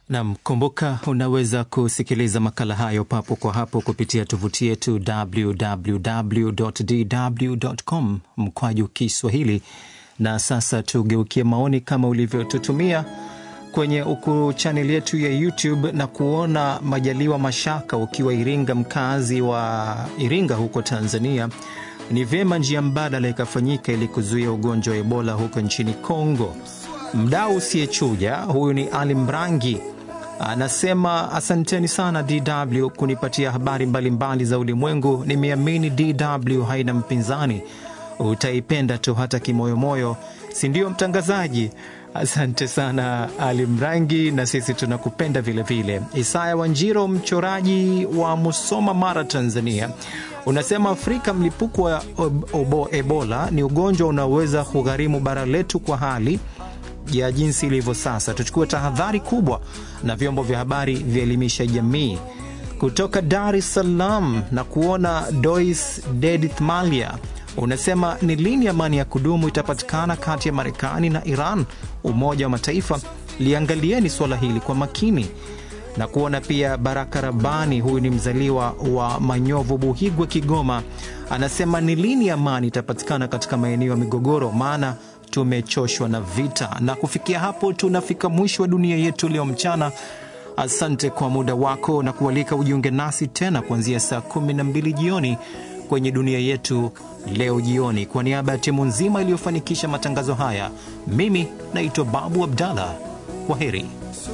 Nam, kumbuka unaweza kusikiliza makala hayo papo kwa hapo kupitia tovuti yetu www.dw.com mkwaju Kiswahili. Na sasa tugeukie maoni kama ulivyotutumia kwenye uku chaneli yetu ya YouTube na kuona Majaliwa Mashaka ukiwa Iringa, mkazi wa Iringa huko Tanzania, ni vyema njia mbadala ikafanyika ili kuzuia ugonjwa wa Ebola huko nchini Kongo. Mdau usiyechuja huyu ni Ali Mrangi anasema asanteni sana DW kunipatia habari mbalimbali mbali za ulimwengu. Nimeamini DW haina mpinzani, utaipenda tu hata kimoyomoyo, si ndio mtangazaji? Asante sana Ali Mrangi, na sisi tunakupenda vilevile. Isaya Wanjiro, mchoraji wa Musoma, Mara, Tanzania, unasema Afrika, mlipuko wa Ebola ni ugonjwa unaoweza kugharimu bara letu kwa hali ya jinsi ilivyo sasa. Tuchukue tahadhari kubwa na vyombo vya habari vielimisha jamii. Kutoka Dar es Salaam na kuona Dois Dedith Malia unasema ni lini amani ya kudumu itapatikana kati ya Marekani na Iran? Umoja wa Mataifa, liangalieni suala hili kwa makini. Na kuona pia Baraka Rabani, huyu ni mzaliwa wa Manyovu, Buhigwe, Kigoma, anasema ni lini amani itapatikana katika maeneo ya migogoro, maana tumechoshwa na vita. Na kufikia hapo tunafika mwisho wa dunia yetu leo mchana. Asante kwa muda wako na kualika ujiunge nasi tena kuanzia saa 12 jioni kwenye dunia yetu leo jioni. Kwa niaba ya timu nzima iliyofanikisha matangazo haya, mimi naitwa Babu Abdallah. Kwa heri.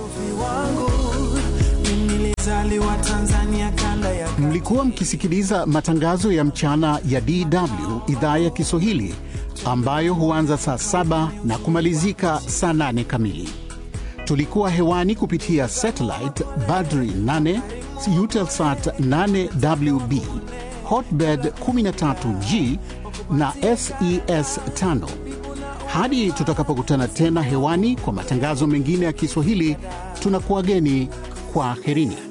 Mlikuwa mkisikiliza matangazo ya mchana ya DW idhaa ya Kiswahili ambayo huanza saa saba na kumalizika saa nane kamili. Tulikuwa hewani kupitia satellite Badri 8 Eutelsat 8WB Hotbird 13G na SES 5. Hadi tutakapokutana tena hewani kwa matangazo mengine ya Kiswahili, tunakuwageni kwa aherini.